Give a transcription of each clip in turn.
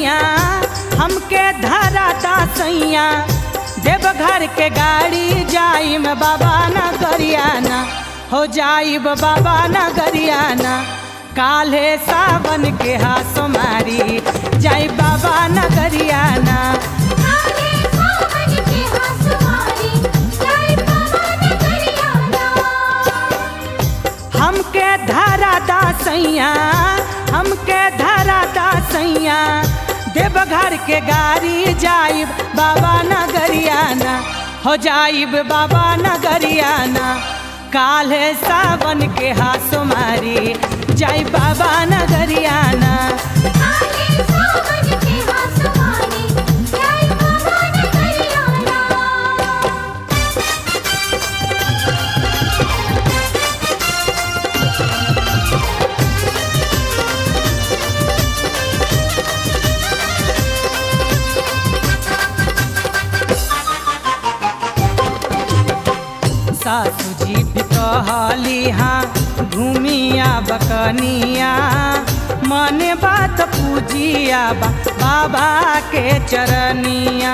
सैया हमके धराता सैया देवघर के गाड़ी जाइम बाबा न गरियाना हो जाइब बाबा न गरियाना काल्हे सावन के हासो मारी जाई बाबा न गरियाना काले सावन के हंसवारी जय पवन करियाना हमके धराता सैया हमके धराता सैया देवघर के गाड़ी जाइब बाबा नगरियाना हो जाइब बाबा नगरियाना काल्हे सावन के हासो मारी जाई बाबा नगरियाना काले सावन के हंसवारी जय पवन करियाना सासू जी भी कहली हाँ घूमिया बकनिया मन बात पूजिया बा, बाबा के चरनिया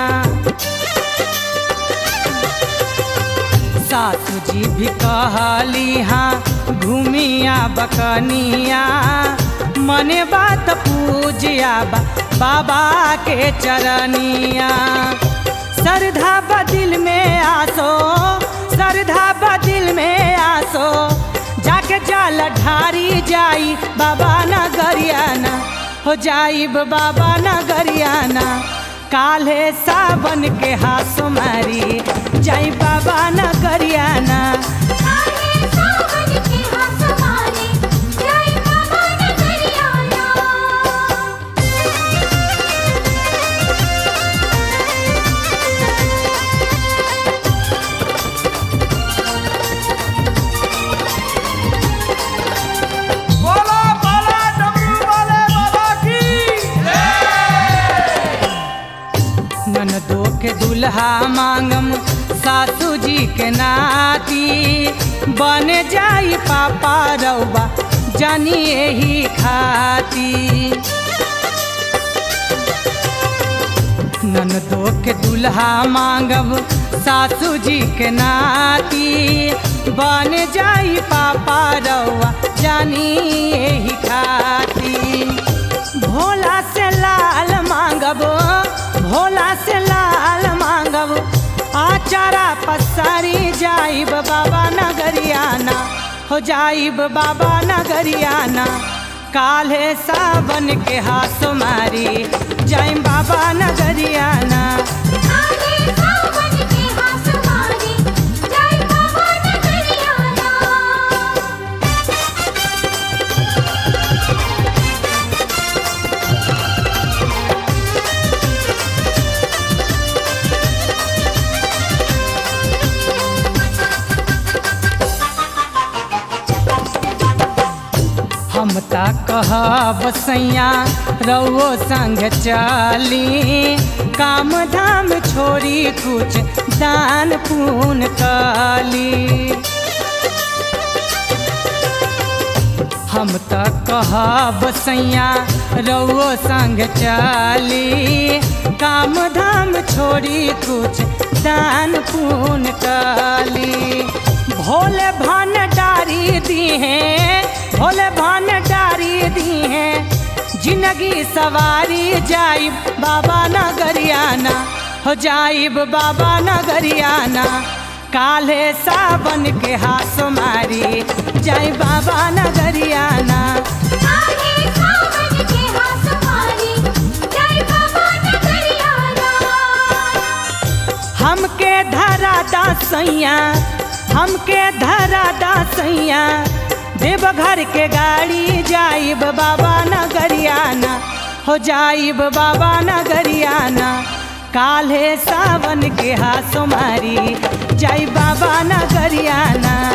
सासू जी भी कहली हाँ घूमिया बकनिया मन बात पूजिया बा, बाबा के चरनिया श्रद्धा बदिल में आसो श्रद्धा बदिल में आसो जाके जाल ढारी जाई बाबा न गरियाना हो जाइब बाबा न गरियाना काल्हे सावन के हासो मारी जाई बाबा न गरियाना काले सावन के हंसवारी जय पवन करियाना बोला बोला डमरू वाले बाबा की ननदो के दुल्हा मांगम सासू जी के नाती बन जाई पापा रउबा जानी यही खाती ननदो के दुल्हा मांगब सासू जी के नाती बन जाई पापा रउआ जानी यही खाती भोला से लाल मांगब भोला से लाल मांगब आचारा पसारी जाइब बाबा नगरियाना हो जाइब बाबा नगरियाना काल्हे सावन के हासो मारी जाइम बाबा नगरियाना काले सावन के हंसवारी जय पवन करियाना हम ता कहब सैया रउओ संग चली काम धाम छोड़ी कुछ दान पुण्य कली हम त कहब सैया रउओ संग चली काम धाम छोड़ी कुछ दान पुण्य कली भोले भंडारी दी हैं भोले भंडारी दी हैं जिंदगी सवारी जाइब बाबा नगरियाना हो जाइब बाबा नगरियाना काल्हे सावन के हासो मारी जाई बाबा नगरियाना काले सावन के हंसवारी जय पवन करियाना हमके धराता सैया हमके धराता सैया देवघर के गाड़ी जाइब बाबा नगरियाना हो जाइब बाबा नगरियाना काल्हे सावन के हासो मारी जाई बाबा नगरियाना